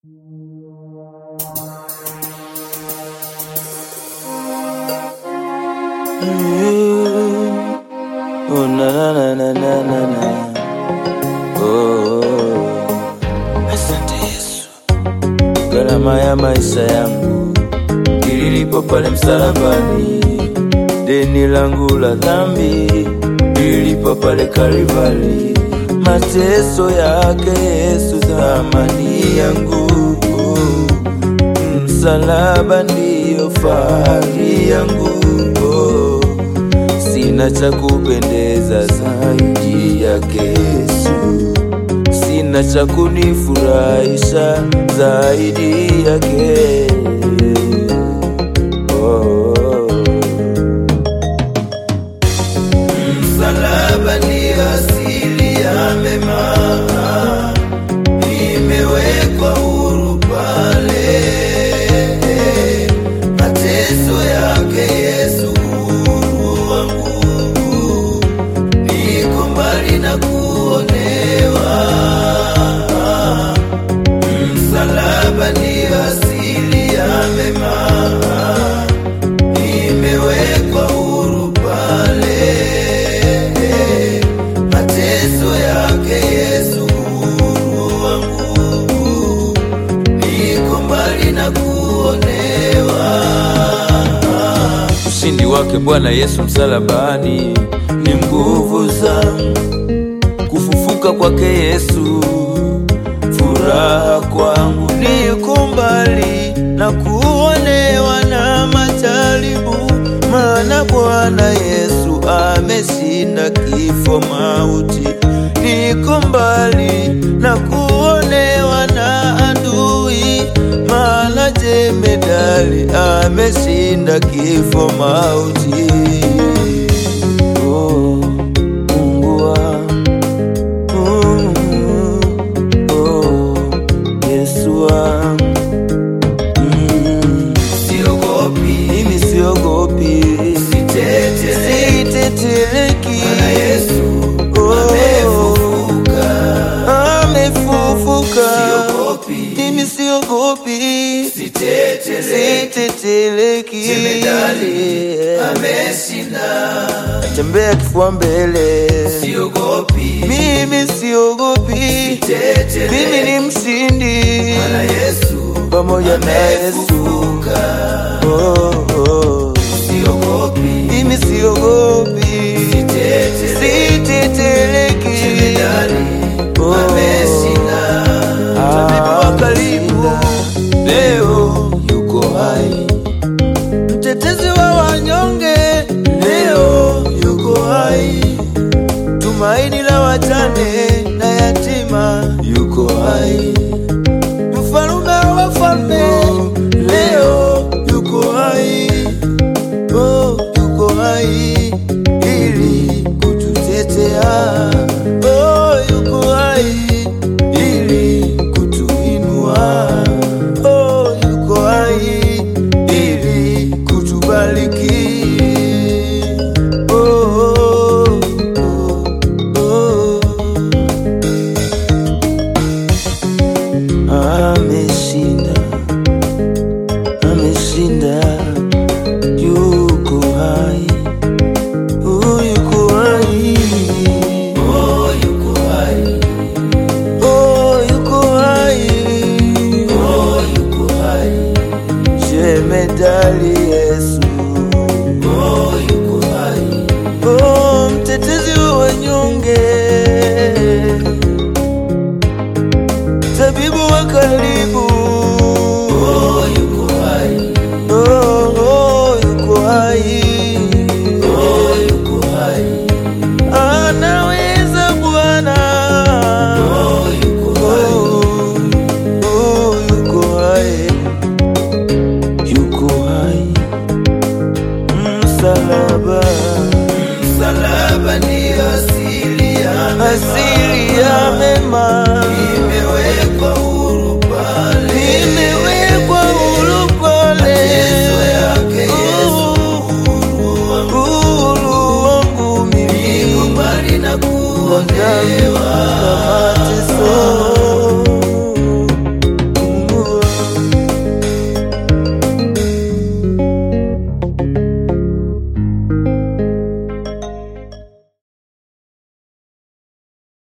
Oh, na, na, na, na, na, na. Oh, asante Yesu, gharama ya maisha yangu ililipo pale msalabani, deni langu la dhambi ililipo pale Kalvari, mateso yake Yesu thamani yangu, msalaba ndiyo fahari yangu oh. Sina cha kupendeza zaidi yake Yesu, sina cha kunifurahisha zaidi yake oh. Msalaba ni asili ya mema, nimewekwa huru pale, mateso yake Yesu huru wangu, niko mbali na kuonewa. Msalaba ni asili ya mema, nimewekwa huru pale, mateso yake Yesu huru wangu, niko mbali na kuonewa. Ushindi wake Bwana Yesu msalabani ni nguvu zangu, kufufuka kwake Yesu furaha kwangu, niko mbali na kuonewa na majaribu, maana Bwana Yesu ameshinda kifo mauti. Niko mbali na kuonewa na adui, maana jemedali ameshinda kifo mauti. Oh, Mungu wangu Oh, Yesu wangu Mm, siogopi, mimi siogopi, siteteleki, Bwana Yesu amefufuka, amefufuka, siogopi, mimi siogopi, siteteleki, jemedali ameshinda, tembea kifua mbele, siogopi, mimi siogopi, mimi ni mshindi, Bwana Yesu pamoja na Yesu oh, oh. Siogopi, mimi siogopi, siteteleki, oh. Tabibu wa karibu leo yuko hai, mtetezi wa wanyonge leo yuko hai, tumaini la wajane na yatima yuko hai, mfalume wa wafalme leo yuko hai, oh, yuko hai ili kututetea, oh, yuko hai ili kutuinua, oh, yuko hai ili kutubariki. Oh, oh, oh, oh. Ameshinda, ameshinda, yuko hai, oh, yuko hai, oh, yuko hai, oh, yuko hai, oh, yuko hai, jemedali Yesu, oh, yuko hai, oh, mtetezi wa wanyonge tabibu wa karibu